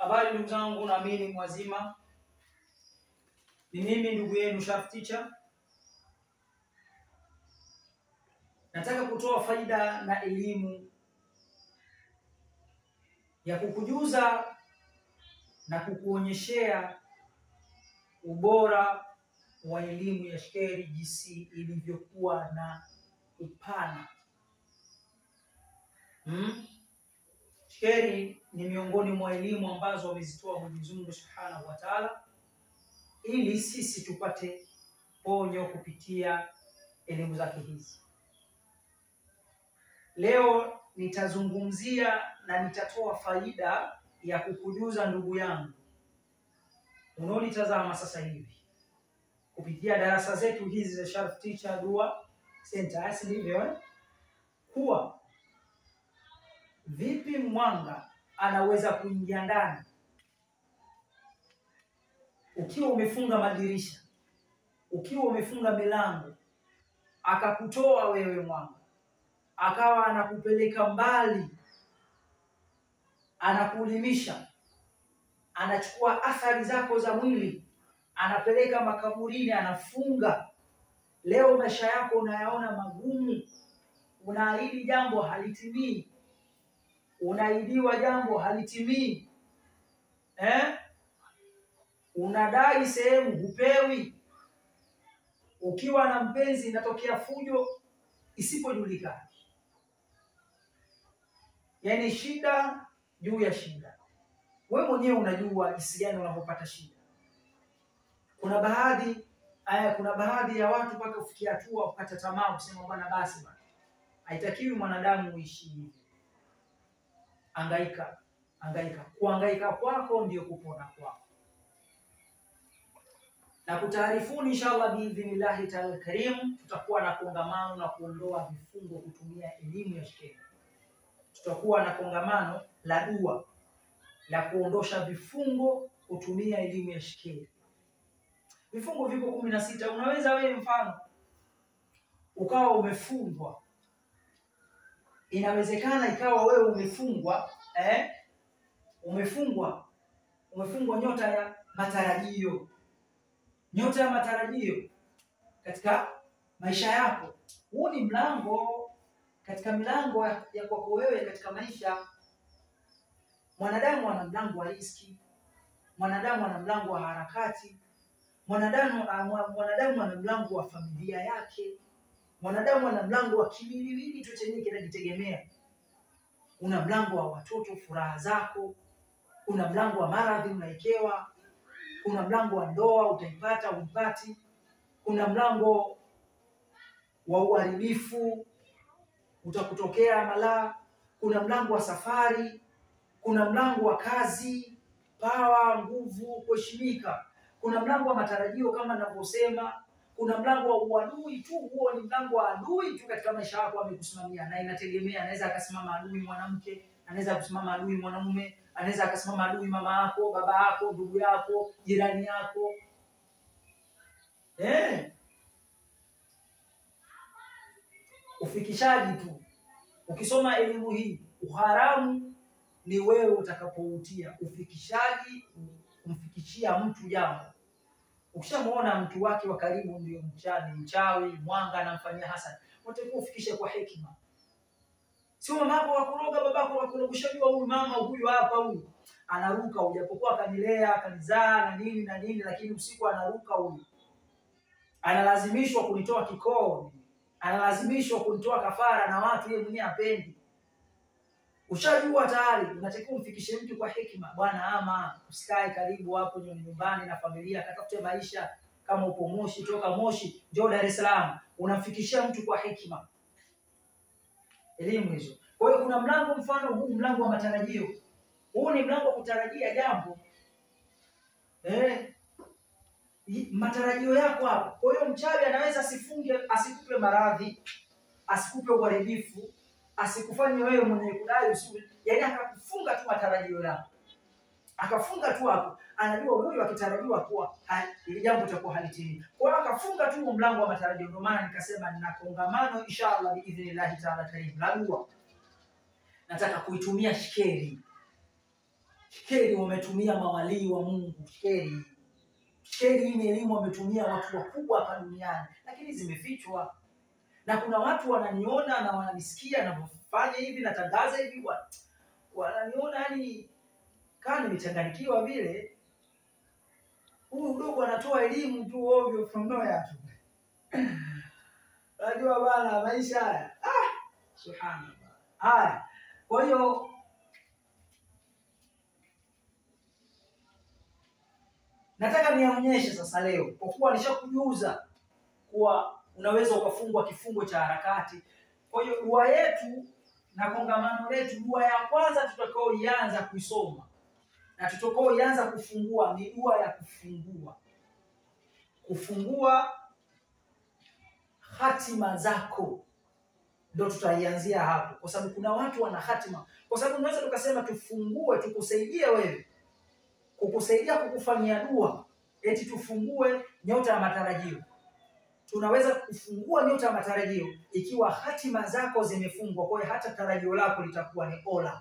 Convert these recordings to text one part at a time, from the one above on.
Habari ndugu zangu, naamini mwazima. Ni mimi ndugu yenu Shaf Teacher. Nataka kutoa faida na elimu ya kukujuza na kukuonyeshea ubora wa elimu ya shekeri jinsi ilivyokuwa na upana hmm? Shekeri ni miongoni mwa elimu ambazo wamezitoa Mwenyezi Mungu Subhanahu wa Ta'ala, ili sisi tupate ponyo kupitia elimu zake hizi. Leo nitazungumzia na nitatoa faida ya kukujuza ndugu yangu unaonitazama sasa hivi kupitia darasa zetu hizi za Sharif Teacher Dua Center, si ndivyo eh? kuwa vipi mwanga anaweza kuingia ndani ukiwa umefunga madirisha, ukiwa umefunga milango, akakutoa wewe mwanga, akawa anakupeleka mbali, anakulimisha, anachukua athari zako za mwili, anapeleka makaburini, anafunga. Leo maisha yako unayaona magumu, unaahidi jambo halitimii unaidiwa jambo halitimii, eh? Unadai sehemu hupewi, ukiwa na mpenzi inatokea fujo isipojulikana, yaani shida juu ya shida. We mwenyewe unajua jinsi gani unavyopata shida. Kuna baadhi aya, kuna baadhi ya watu mpaka kufikia hatua kukata tamaa, kusema bwana, basi bwana, haitakiwi mwanadamu uishi hivi Angaika, angaika. Kuangaika kwako ndio kupona kwako. Na kutaarifuni inshallah biidhnillahi taala karim, tutakuwa na kongamano na kuondoa vifungo kutumia elimu ya shekeri. Tutakuwa na kongamano la dua la kuondosha vifungo kutumia elimu ya shekeri. Vifungo viko kumi na sita. Unaweza wewe mfano ukawa umefungwa inawezekana ikawa wewe umefungwa eh? umefungwa umefungwa nyota ya matarajio, nyota ya matarajio katika maisha yako. Huu ni mlango katika milango ya kwako wewe katika maisha. Mwanadamu ana mlango wa riziki, mwanadamu ana mlango wa harakati, mwanadamu mwanadamu ana mlango wa familia yake mwanadamu ana mlango wa kiwiliwili tu chenyewe kinajitegemea. Una mlango wa watoto, furaha zako. Una mlango wa maradhi, unaekewa. Kuna mlango wa ndoa, utaipata uipati. Kuna mlango wa uharibifu, utakutokea malaa. Kuna mlango wa safari. Kuna mlango wa kazi, pawa, nguvu, kuheshimika. Kuna mlango wa matarajio kama ninavyosema kuna mlango wa uadui tu. Huo ni mlango wa adui tu katika maisha yako, amekusimamia na inategemea. Anaweza akasimama adui mwanamke, anaweza kusimama adui mwanamume, anaweza akasimama adui mama yako, baba yako, ndugu yako, jirani yako eh. Ufikishaji tu. Ukisoma elimu hii, uharamu ni wewe utakapoutia. Ufikishaji, kumfikishia mtu jambo Ukishamuona mtu wake wa karibu ndio mchawi, mchawi mwanga anamfanyia hasad, unatakiwa ufikishe kwa hekima. Sio mamako wakuroga, babako wakuroga. Ushajua huyu mama huyu hapa, huyu anaruka, ujapokuwa akanilea akanizaa na nini na nini, lakini usiku anaruka huyu, analazimishwa kunitoa kikoo, analazimishwa kunitoa kafara na watu yeye mwenyewe apendi. Ushajua tayari, unatakiwa umfikishe mtu kwa hekima. Bwana, ama usikae karibu hapo nyumbani na familia, katafute maisha. Kama upo Moshi, toka Moshi njoo Dar es Salaam, unamfikishia mtu kwa hekima. Elimu hizo. Kwa hiyo kuna mlango, mfano huu mlango wa matarajio. Huu ni mlango wa kutarajia jambo eh, matarajio yako hapo. Kwa hiyo mchawi anaweza asifunge, asikupe maradhi, asikupe uharibifu asikufanye wewe mwenye kudai usiwe, yaani akakufunga tu matarajio yako, akafunga tu hapo. Anajua huyu akitarajiwa kuwa ili jambo litakuwa halitimii, kwa hiyo akafunga tu mlango wa matarajio. Ndio maana nikasema nina kongamano inshallah biidhnillahi taala karim la dua, nataka kuitumia shekeri shkeli wametumia mawalii wa Mungu, shkeli shkeli hii ni elimu wametumia watu wakubwa hapa duniani, lakini zimefichwa na kuna watu wananiona na wananisikia navyofanya hivi, natangaza hivi, wa- wananiona yani kama nimechanganyikiwa vile. Huyu mdogo anatoa elimu tu ovyo from nowhere tu. Unajua bana, maisha haya ah, subhanallah. Haya, kwa hiyo nataka nionyeshe sasa leo, kwa kuwa nishakujuza kuwa unaweza ukafungwa kifungo cha harakati. Kwa hiyo dua yetu na kongamano letu, dua ya kwanza tutakaoianza kuisoma na tutakaoianza kufungua ni dua ya kufungua, kufungua hatima zako, ndo tutaianzia hapo, kwa sababu kuna watu wana hatima. Kwa sababu unaweza tukasema tufungue, tukusaidie wewe, kukusaidia kukufanyia dua, eti tufungue nyota ya matarajio tunaweza kufungua nyota ya matarajio ikiwa hatima zako zimefungwa. Kwa hiyo hata tarajio lako litakuwa ni ola.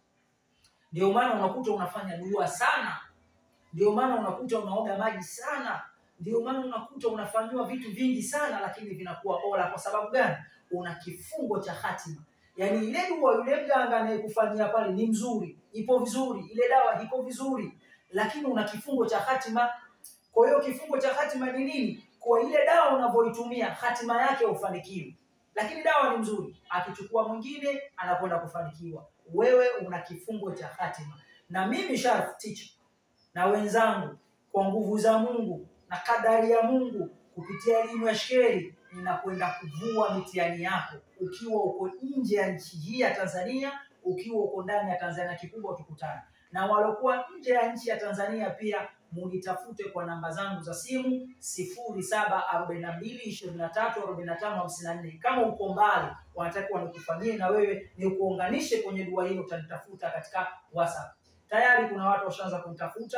Ndio maana unakuta unafanya dua sana, ndio maana unakuta unaoga maji sana, ndio maana unakuta unafanyiwa vitu vingi sana, lakini vinakuwa ola. Kwa sababu gani? Una kifungo cha hatima. Yaani ile dua yule mganga anayekufanyia pale ni mzuri, ipo vizuri, ile dawa iko vizuri, lakini una kifungo cha hatima. Kwa hiyo kifungo cha hatima ni nini? Kwa ile dawa unavyoitumia hatima yake ufanikiwe, lakini dawa ni mzuri, akichukua mwingine anakwenda kufanikiwa. Wewe una kifungo cha hatima, na mimi Sharif Teacher na wenzangu, kwa nguvu za Mungu na kadari ya Mungu, kupitia elimu ya sheri, ninakwenda kuvua mitihani yako, ukiwa uko nje ya nchi hii ya Tanzania, ukiwa uko ndani ya Tanzania, kikubwa tukutane na waliokuwa nje ya nchi ya Tanzania pia munitafute kwa namba zangu za simu sifuri saba arobaini na mbili ishirini na tatu arobaini na tano hamsini na nne. Kama uko mbali, wanataka wanikufanyie na wewe ni kuunganishe kwenye dua hilo, utanitafuta katika WhatsApp. Tayari kuna watu washaanza kunitafuta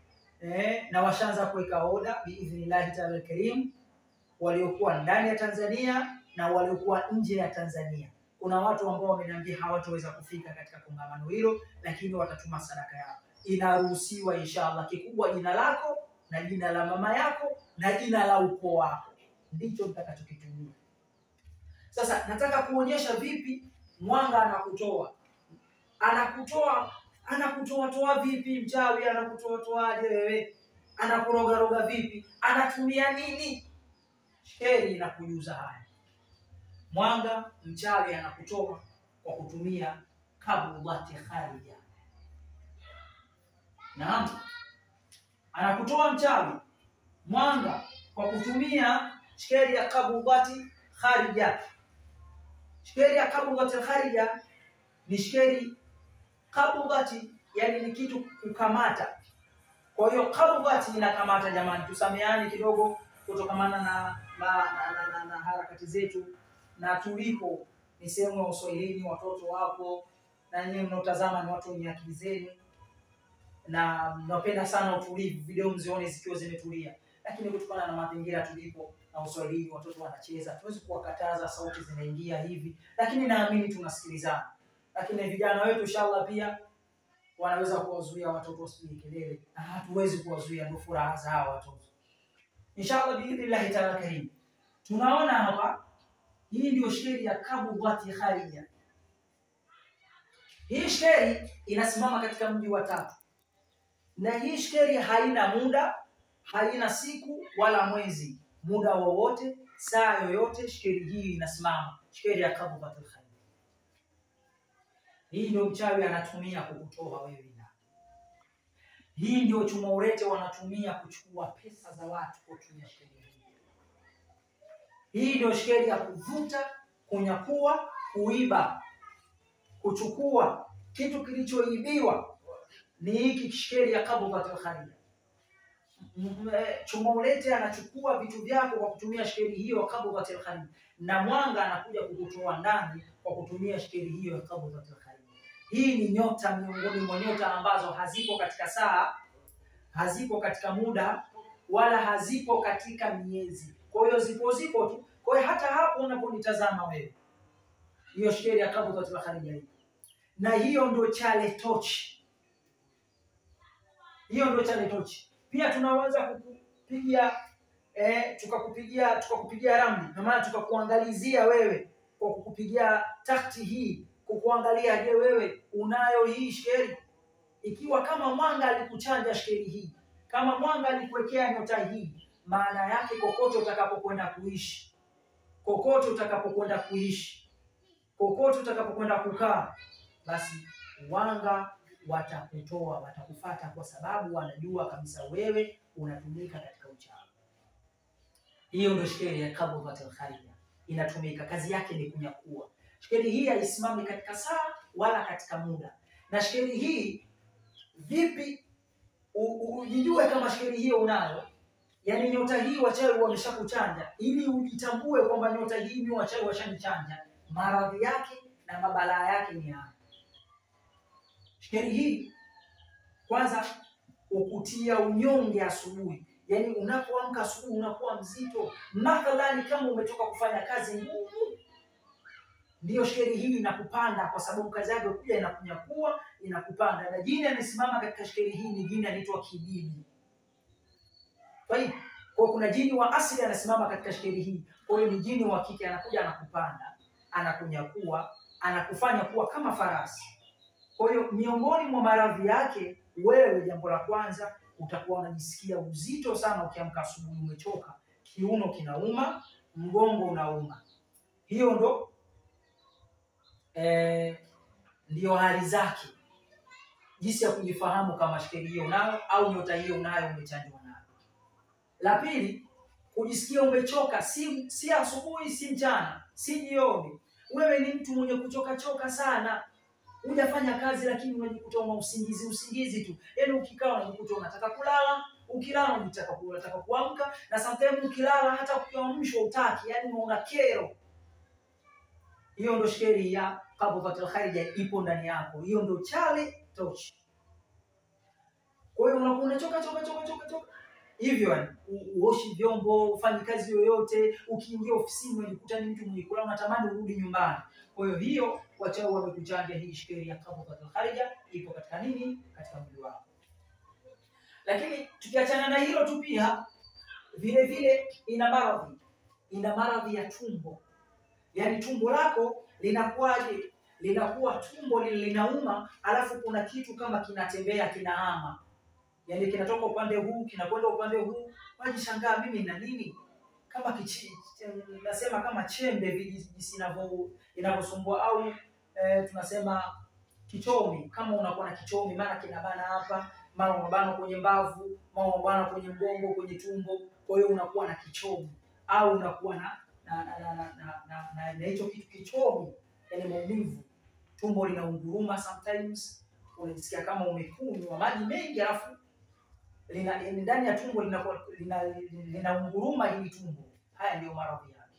eh, na washaanza kuweka oda biidhnillahi taala alkarim, waliokuwa ndani ya Tanzania na waliokuwa nje ya Tanzania. Kuna watu ambao wameniambia hawataweza kufika katika kongamano hilo, lakini watatuma sadaka yao inaruhusiwa inshallah. Kikubwa jina lako na jina la mama yako na jina la ukoo wako, ndicho nitakachokitumia. Sasa nataka kuonyesha vipi mwanga anakutoa, anakutoa anakutoa toa vipi? Mchawi anakutoa toaje wewe? Anakurogaroga vipi? Anatumia nini? Sheri inakujuza haya. Mwanga mchawi anakutoa kwa kutumia kabulati kharija Naam, anakutoa mchawi mwanga kwa kutumia shkeli ya kabudhati kharija. Shkeli ya kabudhati kharija ni shkeli kabudhati, yani ni kitu kukamata. Kwa hiyo kabudhati inakamata. Jamani, tusameane kidogo kutokamana na, na, na, na, na, na harakati zetu na tulipo, ni sehemu ya uswahilini. Watoto wapo na nyinyi mnaotazama ni watu wenye akili zenu na napenda sana utulivu, video mzione zikiwa zimetulia, lakini kutokana na mazingira tulipo na uswahilini, watoto wanacheza, tuwezi kuwakataza, sauti zinaingia hivi, lakini naamini tunasikilizana. Lakini vijana wetu inshallah pia wanaweza kuwazuia watoto wasipige kelele, na hatuwezi kuwazuia, ndio furaha za hawa watoto inshallah biidhnillahi taala karim. Tunaona hapa, hii ndio sheri ya kabudhati kharija. Hii sheri inasimama katika mji wa Tatu na hii shkeri haina muda, haina siku wala mwezi. Muda wowote, saa yoyote, shkeri hii inasimama, shkeri ya kabudhatul khair. Hii ndio mchawi anatumia kukutoa wewe ndani. Hii ndio chuma urete wanatumia kuchukua pesa za watu kwa kutumia shkeri hii. Hii ndio shkeri ya kuvuta, kunyakua, kuiba, kuchukua kitu kilichoibiwa ni hiki shkeli ya kabudhatul kharija. Chuma ulete anachukua vitu vyako kwa kutumia shkeli hiyo ya kabudhatul kharija, na mwanga anakuja kukutoa ndani kwa kutumia shkeli hiyo ya kabudhatul kharija. Hii ni nyota miongoni mwa nyota ambazo hazipo katika saa, hazipo katika muda, wala hazipo katika miezi. Kwa hiyo zipo zipo tu. Kwa hiyo hata hapo unaponitazama wewe, hiyo shkeli ya kabudhatul kharija hii, na hiyo ndio chale tochi hiyo ndio chale tochi. Pia tunaweza kukupigia eh, tukakupigia tukakupigia ramli, na maana tukakuangalizia wewe kwa kukupigia takti hii, kukuangalia, je, wewe unayo hii shkeli? Ikiwa kama mwanga alikuchanja shkeli hii, kama mwanga alikuwekea nyota hii, maana yake kokote utakapokwenda kuishi, kokote utakapokwenda kuishi, kokote utakapokwenda kukaa, basi wanga watakutoa, watakufata, kwa sababu wanajua kabisa wewe unatumika katika uchawi. Hiyo ndio shkeli ya kabdhatul kharija, inatumika, kazi yake ni kunyakua. Shkeli hii haisimami katika saa wala katika muda, na shkeli hii vipi u- ujijue kama shkeli hiyo unayo, yaani nyota hii wachawi wameshakuchanja, ili ujitambue kwamba nyota hii mimi wachawi washanichanja, maradhi yake na mabalaa yake ni haya. Shkeli hii kwanza ukutia unyonge asubuhi, yaani unapoamka asubuhi unakuwa mzito. Mathalani kama umetoka kufanya kazi ngumu, ndiyo shkeli hii inakupanda, kwa sababu kazi yake kuja inakunyakua, inakupanda. Na jini amesimama katika shkeli hii ni jini anaitwa kibibi. Kwa hiyo kwa kuna jini wa asili anasimama katika shkeli hii, kwa hiyo ni jini wa kike, anakuja anakupanda, anakunyakua, anakufanya kuwa kama farasi. Kwa hiyo miongoni mwa maradhi yake, wewe, jambo la kwanza utakuwa unajisikia uzito sana ukiamka asubuhi, umechoka, kiuno kinauma, mgongo unauma. Hiyo ndo eh, ndiyo hali zake, jinsi ya kujifahamu kama shkeli hiyo unayo au nyota hiyo unayo, umechanjwa nayo. La pili, kujisikia umechoka, si si asubuhi, si mchana, si jioni. Wewe ni mtu mwenye kuchoka choka sana hujafanya kazi lakini unajikuta una usingizi usingizi tu, yaani ukikaa unajikuta unataka kulala, ukilala unataka ku- unataka kuamka, na sometimes ukilala hata ukiamshwa utaki, yaani una kero. Hiyo ndo sheri ya qabdhatul kharija ipo ndani yako, hiyo ndo chale tochi. Kwa hiyo unakuwa unachoka choka choka choka choka hivyo, yani u- uoshi vyombo, ufanyi kazi yoyote, ukiingia ofisini unajikuta ni mtu mwenye kulala, unatamani urudi nyumbani. Kwa hiyo hiyo wachawi wamekuchanja hii shkeli ya qabdhatul kharija ipo katika nini? Katika mwili wako. Lakini tukiachana na hilo tu, pia vile vile ina maradhi, ina maradhi ya tumbo, yaani tumbo lako linakuwaje? Linakuwa tumbo lile linauma, alafu kuna kitu kama kinatembea kinahama, yaani kinatoka upande huu kinakwenda upande huu, wajishangaa mimi na nini kama kichi, nasema kama chembe vile jinsi inavyo inavyosumbua au eh, tunasema kichomi. Kama unakuwa na kichomi, mara kinabana hapa, mara unabana kwenye mbavu, mara unabana kwenye mgongo, kwenye tumbo, kwa hiyo unakuwa na kichomi au unakuwa na na na na na na- na- na- na hicho kitu kichomi, yani maumivu, tumbo linaunguruma, sometimes unajisikia kama umekunywa maji mengi alafu lina yani ndani ya tumbo linakuwa lina, linaunguruma hili tumbo. Haya ndiyo maradhi yake.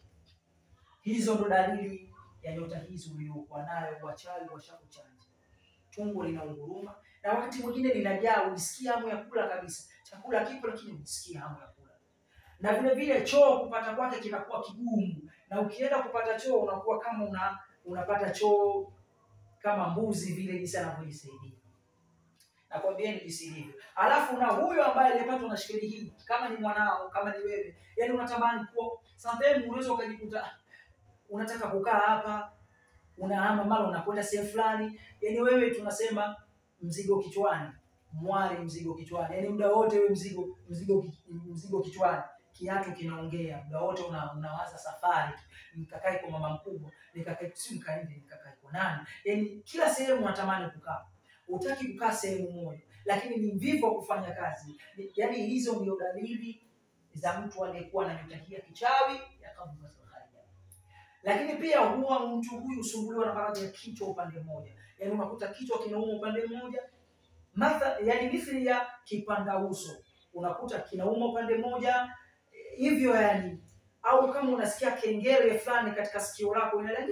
Hizo ndo dalili ya nyota hizi uliokuwa nayo, wachawi washakuchanja. Tumbo linaunguruma na wakati mwingine linajaa, unisikia hamu ya kula kabisa, chakula kipo lakini unisikia hamu ya kula. Na vile vile choo kupata kwake kinakuwa kigumu, na ukienda kupata choo unakuwa kama una unapata choo kama mbuzi vile, jinsi anavyojisaidia nakwambieni jinsi ilivyo. Alafu na huyo ambaye aliyepatwa na shikeli hii, kama ni mwanao, kama ni wewe, yani unatamani kuwa sometimes, unaweza ukajikuta ah, unataka kukaa hapa, unahama mara unakwenda sehemu fulani, yani wewe tunasema mzigo kichwani, mwari mzigo kichwani, yani muda wote wewe mzigo mzigo ki- mzigo kichwani, kiatu kinaongea muda wote, una, unawaza safari, nikakae kwa mama mkubwa, nikakae si nikaende, nikakae kwa nani, yani kila sehemu unatamani kukaa hutaki kukaa sehemu moja, lakini ni mvivu wa kufanya kazi. Ni- Yaani hizo ndio dalili za mtu aliyekuwa na nyota hii ya kichawi ya qabdhatul kharija. Lakini pia huwa mtu huyu husumbuliwa na maradhi ya kichwa upande mmoja, yaani unakuta kichwa kinauma upande mmoja, matha yaani mithili ya kipanda uso, unakuta kinauma upande mmoja eh, hivyo yani, au kama unasikia kengele fulani katika sikio lako inalia,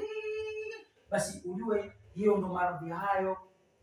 basi ujue hiyo ndo maradhi hayo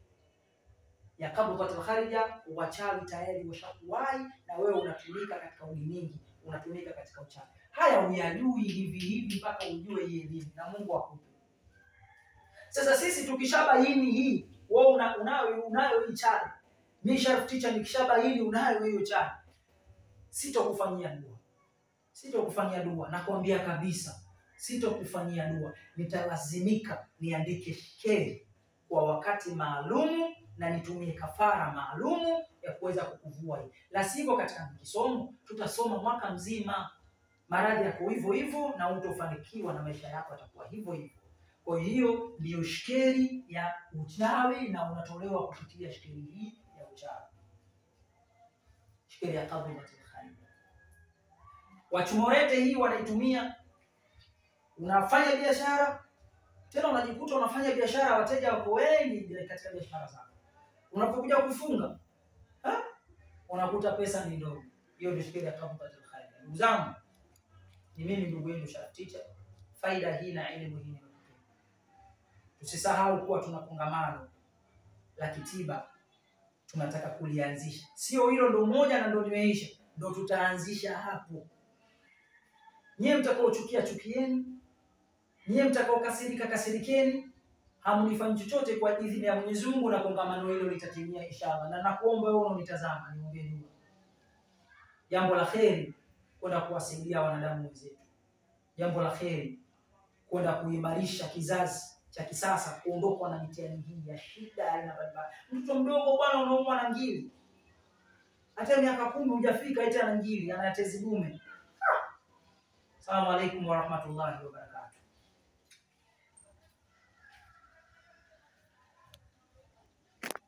ya qabdhatul kharija, wachawi tayari washakuwahi na wewe unatumika katika ulimingi, unatumika katika uchawi. Haya uyajui hivi hivi mpaka ujue hii elimu na Mungu akupe. Sasa sisi tukishabaini hii, wewe una, unayo unayo hii chale, Mimi Sharif Teacher nikishabaini unayo hiyo chani, sitokufanyia dua, sitokufanyia dua, nakwambia kabisa, sitokufanyia dua. Nitalazimika niandike shekeli kwa wakati maalumu na nitumie kafara maalumu ya kuweza kukuvua hii, la sivyo katika kisomo tutasoma mwaka mzima, maradhi yako hivyo hivyo na utofanikiwa na maisha yako yatakuwa hivyo hivyo. Kwa hiyo ndiyo shekeli ya uchawi na unatolewa kupitia shekeli hii ya uchawi, shekeli ya kadhibatil khair. Wachumorete hii wanaitumia, unafanya biashara tena unajikuta unafanya biashara, wateja wako wengi katika biashara zako, unapokuja kufunga ha? unakuta pesa ni ndogo. Hiyo ndio shekeli ya kadhibatil khair. Ndugu zangu, ni mimi ndugu yenu Sharif Teacher. Faida hii na elimu hii Tusisahau kuwa tuna kongamano la kitiba tunataka kulianzisha. Sio hilo ndo moja na ndo limeisha, ndo tutaanzisha hapo. Nyie mtakaochukia chukieni, nyie mtakaokasirika kasirikeni, hamnifanyi chochote kwa idhini ya Mwenyezi Mungu, na kongamano hilo litatimia inshallah. Na nakuomba wewe unaonitazama, niombee dua, jambo la kheri kwenda kuwasaidia wanadamu wenzetu, jambo la kheri kwenda kuimarisha kizazi cha kisasa kuondokwa na mitihani hii ya shida aina mbalimbali. Mtoto mdogo bwana, unaumwa na ngiri, hata miaka kumi hujafika, eti ana ngiri, ana tezi dume. Asalamu alaikum warahmatullahi wabarakatuh.